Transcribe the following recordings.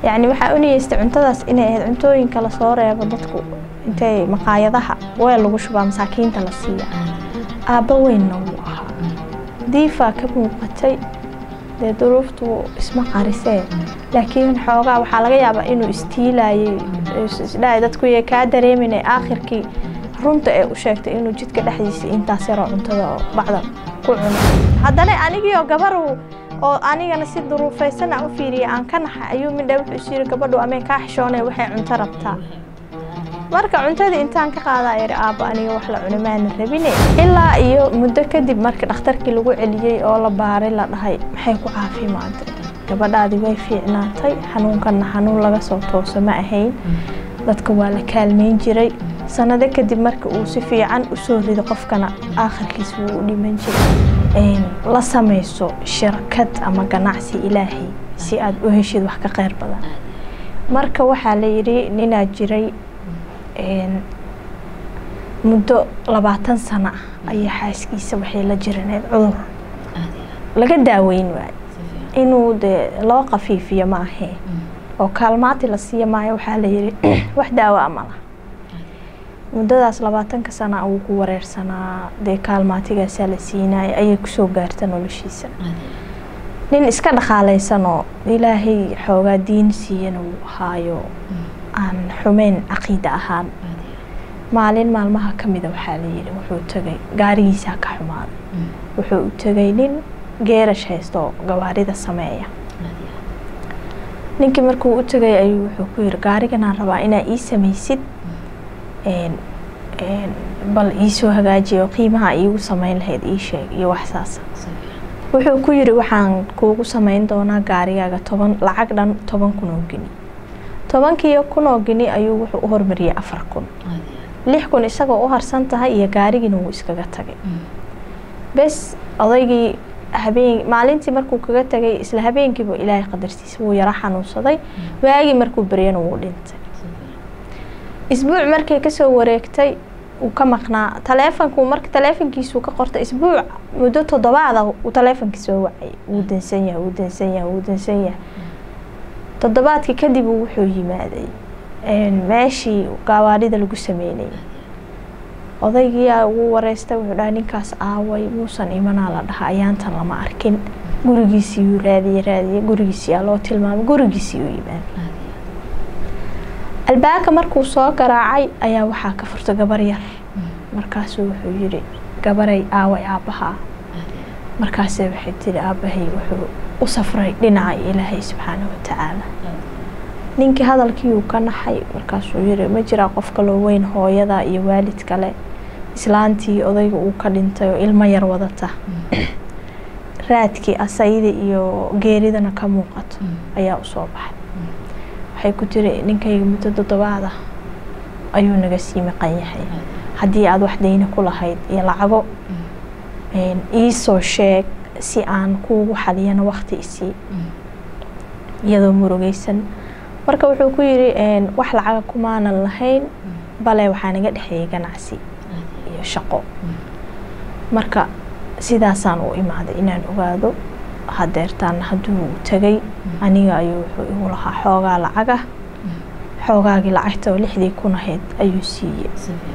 yacni waxaa u niyeystay cuntadaas inay ahayd cuntooyinka lasoo reebo dadku intay maqaayadaha weel lagu shubaa masaakiinta la siiya aabba weynna wuu ahaa diifaa ka muuqatay dee duruuftu isma qarisee laakiin xoogaa waxaa laga yaabaa inuu istiilayay isdhahay dadku yay kaa dareeminay aakhirkii runta ee u sheegtay inuu jidka dhexdiisa intaas yaroo cuntada oo bacda ku cuno haddana anigiioo gabaru oo anigana si duruufaysan aan u fiiriyay aan ka naxay ayuu midha wuxuu is yiri gabadhu ameen kaa xishoonay waxay cunto rabtaa marka cuntadii intaan ka qaadaa yari aabbo aniga wax la cuni maana rabine ilaa iyo muddo kadib marka dhakhtarkii lagu celiyey oo la baaray la dhahay maxay ku caafimaadday gabadhaadii way fiicnaatay xanuunkanna xanuun laga soo tooso ma ahayn dadka waa la kaalmeyn jiray sanado kadib marka uu si fiican u soo rido qofkana aakhirkiis wuu u dhiman jiray la samayso shirkad ama ganacsi ilaahay si aad u heshid wax ka kheyr badan marka waxaa la yidhi ninaa jiray muddo labaatan sano ah ayaa xaaskiisa waxay la jiraneed cudur laga daaweyn waayo inuu dee loo qafiifiyo ma ahee oo kaalmaati la siiya maayo waxaa la yidhi wax daawo a ma laha muddadaas labaatanka sana uu ku wareersanaa dee kaalmaatigaasaa la siinaya ayay kusoo gaarta noloshiisa nin iska dhaqaalaysanoo ilaahay xoogaa diin siiyana wuu ahaayo aan xumeyn caqiida ahaan maalin maalmaha ka mida waxaa la yidhi wuxuu tegay gaarigiisaa ka xumaaday wuxuu u tegay nin geerash haysto gawaarida sameeya ninkii markuu u tegay ayuu wuxuu ku yidhi gaariganaan rabaa inaa ii samaysid bal iisoo hagaajiya oo qiimaha iigu samayn lahayd ii sheeg iyo wax saasa wuxuu ku yidhi waxaan kuugu samayn doonaa gaarigaaga toban lacag dhan toban kun oo geni tobankii kun oo geni ayuu wuxuu u hormariyey afar kun lix kun isagoo u harsan tahay iyo gaarigiina wuu iskaga tagay bes odaygii habeen maalintii markuu kaga tagay isla habeenkiiba ilaahay qadartiisa wuu yaro xanuunsaday waagii markuu beryana wuu dhintay isbuuc markay kasoo wareegtay uu ka maqnaa taleefonku marka taleefonkiisuu ka qortay isbuuc muddo toddobaada uu taleefonkii soo wacay wuu dansan yahay wuu dansan yahay wuu dansan yahay toddobaadkii kadib wuxuu yimaaday meeshii gawaarida lagu sameynayay odaygiiyaa ugu wareystay wuxuu dhaha ninkaas aaway muusan imanaa la dhaha ayaantan lama arkin gurigiisiiyuu raadiye raadiye gurigiisiyaa loo tilmaamay gurigiisii uu yimaaday albaabka markuu soo garaacay ayaa waxaa ka furtay gabar yar markaasuu wuxuu yidhi gabaray aaway aabbahaa markaase waxay tiri aabbahay wuxuu u safray dhinaca ilaahay subxaana watacaala ninkii hadalkiiuu ka naxay markaasuu yiri ma jiraa qof kaloo weyn hooyada iyo waalid kale islaantii odayga uu ka dhintay oo ilmo yar wadata raadkii asayda iyo geeridana ka muuqato ayaa usoo baxay waxay ku tiri ninkayga muddo toddobaada ayuu naga sii maqan yahay haddii aada wax dayna ku lahayd iyo lacago iisoo sheeg si aan kuugu xaliyana wakti isii iyadoo murugeysan marka wuxuu ku yidhi wax lacaga kumaanan lahayn bale waxaa naga dhexeeyay ganacsi iyo shaqo marka sidaasaan u imaaday inaan ogaado hadeertaan hadduu tegay aniga ayuu wuxuu igu lahaa xoogaa lacagah xoogaagii lacagta oo lixdii kun ahayd ayuu siiyey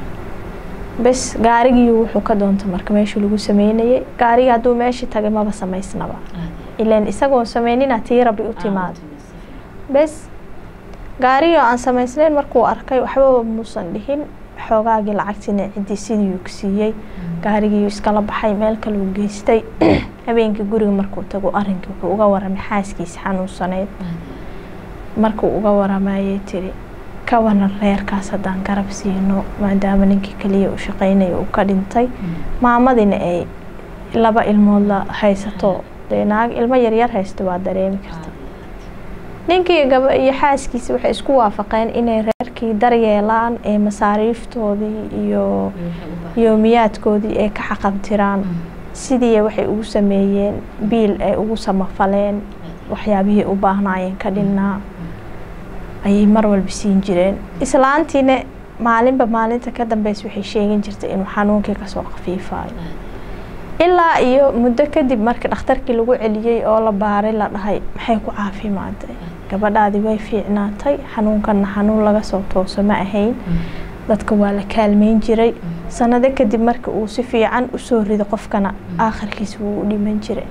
bes gaarigii wuxuu ka doonta marka meeshuu lagu sameynayay gaarigii hadduu meeshii tagay maba samaysnaba ilan isagoon sameynina tii rabbi u timaado bes gaarigii oo aan samaysnayn markuu arkay waxbaba muusan dhihin xoogaagii lacagtiina ciddii sidiiuu ka siiyey gaarigiiuu iskala baxay meel kaleu geystay habeenkii guriga markuu tago arrinkii wuxuu uga waramay xaaskiisa xanuunsaneyd markuu uga waramayay tiri ka waran reerkaas haddaan garab siino maadaama ninkii kaliya u shaqeynaya uu ka dhintay maamadina ay laba ilmood la haysato dee naag ilmo yaryar haysta waa dareemi karta ninkii gaba iyo xaaskiisa waxay isku waafaqeen inay reerkii daryeelaan ee masaariiftoodii iyo yoomiyaadkoodii ay ka xaqabtiraan sidii waxay ugu sameeyeen biil ay ugu samafaleen waxyaabihii u baahnaayeen ka dhinnaa ayay mar walba siin jireen islaantiina maalinba maalinta ka dambeys waxay sheegin jirtay inuu xanuunkii kasoo khafiifayo ilaa iyo muddo kadib markii dhakhtarkii lagu celiyey oo la baaray la dhahay maxay ku caafimaaday gabadhaadi way fiicnaatay xanuunkanna xanuun laga soo tooso ma ahayn dadka waa la kaalmeyn jiray sanado kadib marka uu si fiican usoo rido qofkana aakhirkiisa wuu u dhiman jiray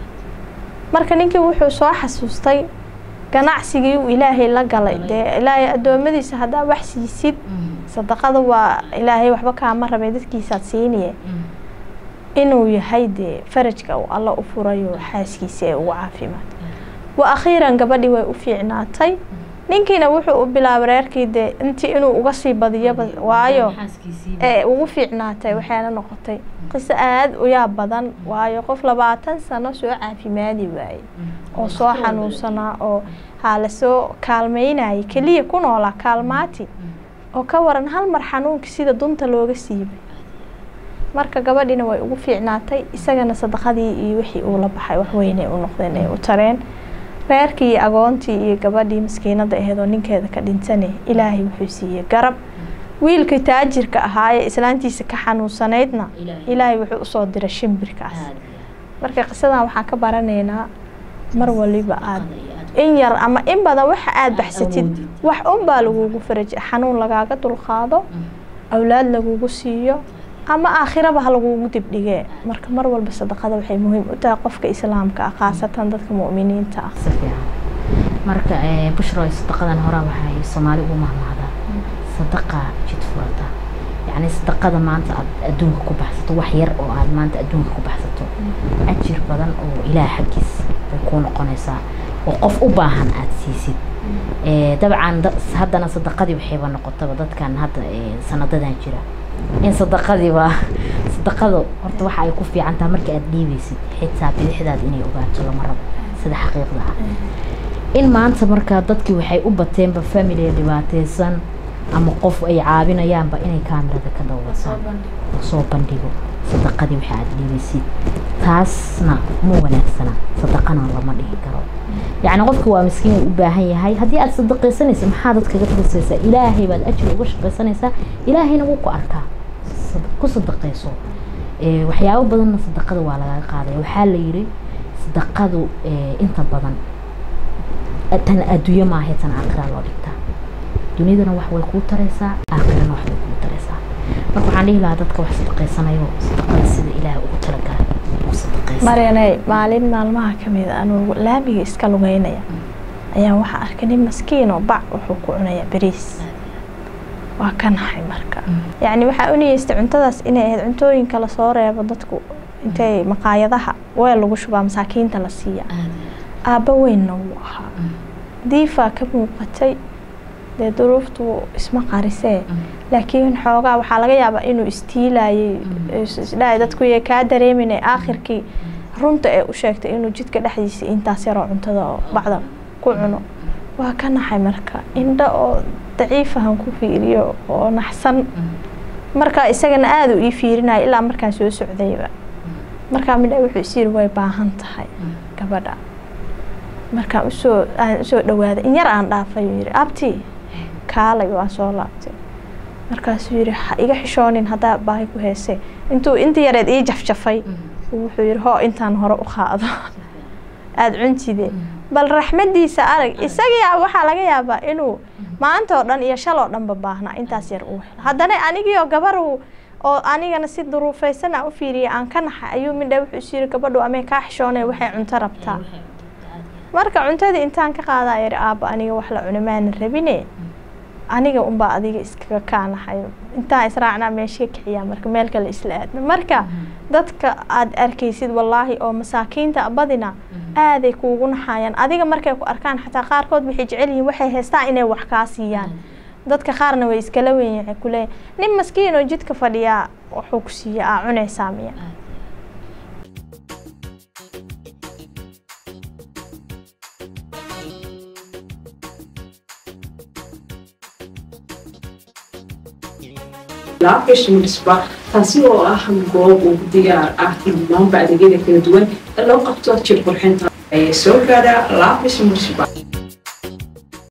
marka ninkii wuxuu soo xasuustay ganacsigii uu ilaahay la galay dee ilaahay addoommadiisa haddaa wax siisid sadaqada waa ilaahay waxba kaama rabay dadkiisaad siiniye inuu yahay dee farajka uu alla u furayo xaaskiisa ee ugu caafimaad wa akhiiran gabadhii way u fiicnaatay ninkiina wuxuu u bilaabay reerkii dee intii inuu uga sii badiyaba waayo ee ugu fiicnaatay waxayna noqotay qiso aada u yaab badan waayo qof labaatan sano soo caafimaadi waayey oo soo xanuunsanaa oo haa lasoo kaalmeynayay keliya ku noolaa kaalmaati oo ka waran hal mar xanuunkii sida dunta looga siibay marka gabadhiina way ugu fiicnaatay isagana sadaqadii iyo wixii uu la baxay waxweynay u noqdeen ay u tareen reerkii iyo agoontii iyo gabadhii maskiinada aheed oo ninkeeda ka dhintane ilaahay wuxuu siiyey garab wiilkii taajirka ahaayee islaantiisa ka xanuunsanaydna ilaahay wuxuu usoo diray shimbirkaas marka qisadan waxaan ka baranaynaa mar waliba aada in yar ama in badan waxa aada baxsatid wax unbaa lagugu faraja xanuun lagaaga dulqaado awlaad lagugu siiyo ama aakhiraba ha lagugu dibdhigee marka mar walba sadaqada waxay muhiim u tahay qofka islaamka ah khaasatan dadka mu'miniinta ah marka bushroy sadaqadan hore waxay soomaali ugu mahmahdaa sadaqa jid furata yacni sadaqada maanta aad adduunka ku baxsato wax yar oo aad maanta adduunka ku baxsato ajir badan oo ilaah xaggiis bay kuu noqonaysaa oo qof u baahan aad siisid dabcan haddana sadaqadii waxayba noqotaba dadkan hadda sanadadan jira in sadaqadiiba sadaqada horta waxa ay ku fiican tahay marka aad dhiibaysid xitaa bidixdaad inay ogaato lama rabo sida xaqiiqda ah in maanta markaa dadkii waxay u bateenba family dhibaateysan ama qof ay caabinayaanba inay kaamirada ka dawasaan soo bandhigo sadaqadii waxa aad dhiibaysid taasna ma wanaagsana sadaqana lama dhihi karo yacni qofka waa miskiin uu u baahan yahay haddii aad sadaqaysanaysa maxaa dad kaga tusaysaa ilaahay baad ajir uga shaqaysanaysaa ilaahayna wuu ku arkaa ku sadaqayso waxyaabo badanna sadaqada waa lagaga qaadaya waxaa la yidhi sadaqadu inta badan tan adduunyo maaha tan aakhira loo dhigtaa dunidana wax way kuu taraysaa aakhirana wax way kuu taraysaa marka waxaan dhihi lahaa dadka wax sadaqaysanayo sadaqada sida ilaah ugu talagalay maryanay maalin maalmaha ka mid a anuu laamiga iska lugeynaya ayaa waxaa arkay nin maskiinoo bac wuxuu ku cunayaa beriis waa ka naxay marka yacni waxaa u niyeystay cuntadaas inay ahayd cuntooyinka lasoo reebo dadku intay maqaayadaha weel lagu shubaa masaakiinta la siiya aabba weynna wuu ahaa diifaa ka muuqatay dee duruuftu isma qarisee laakiin xoogaa waxaa laga yaabaa inuu istiilayay isdhahay dadku yay kaa dareeminay aakhirkii runta ee u sheegtay inuu jidka dhexdiisa intaas yaroo cuntada oo bacda ku cuno waa ka naxay marka indho oo daciifahan ku fiiriyo oo naxsan marka isagana aada u ii fiirinaya ilaa markaan soo socdayba markaa midha wuxuu isyiri way baahan tahay gabadha markaan usoo aan usoo dhawaaday in yar aan dhaafay uu yidhi abti kaalay waan soo laabtay markaasuu yidhi ha iga xishoonin haddaa baahi ku heesee intuu inta yareed ii jafjafay wuxuu yidhi hoo intaan hore u qaado aada cuntide bal raxmadiisa arag isagaa waxaa laga yaabaa inuu maanta oo dhan iyo shal oo dhanba baahnaa intaas yar uu helo haddana anigiioo gabar oo anigana si duruufaysan aan u fiiriyay aan ka naxay ayuu midha wuxuu is yiri gabadhu amay kaa xishoonay waxay cunto rabtaa marka cuntadii intaan ka qaadaa yidhi aabba aniga wax la cuna maana rabine aniga unbaa adiga iskaga kaanahay intaan israacnaa meesha ka kixiyaa marka meel kale isla aadna marka dadka aada arkaysid wallaahi oo masaakiinta badina aaday kuugu naxayaan adiga markay ku arkaan xataa qaarkood waxay jecel yihiin waxay haystaan inay wax kaa siiyaan dadka qaarna way iskala weyn waxay ku leeyihin nin maskiin oo jidka fadhiyaa wuxuu ku siiya aa cunaysaa miya laabgashimisba taasi oo ah goob uu diyaar ah in dhammaanba adeegyada kala duwan ee loo qabto jir qurxinta ayay soo gaadhaa laabgashimisba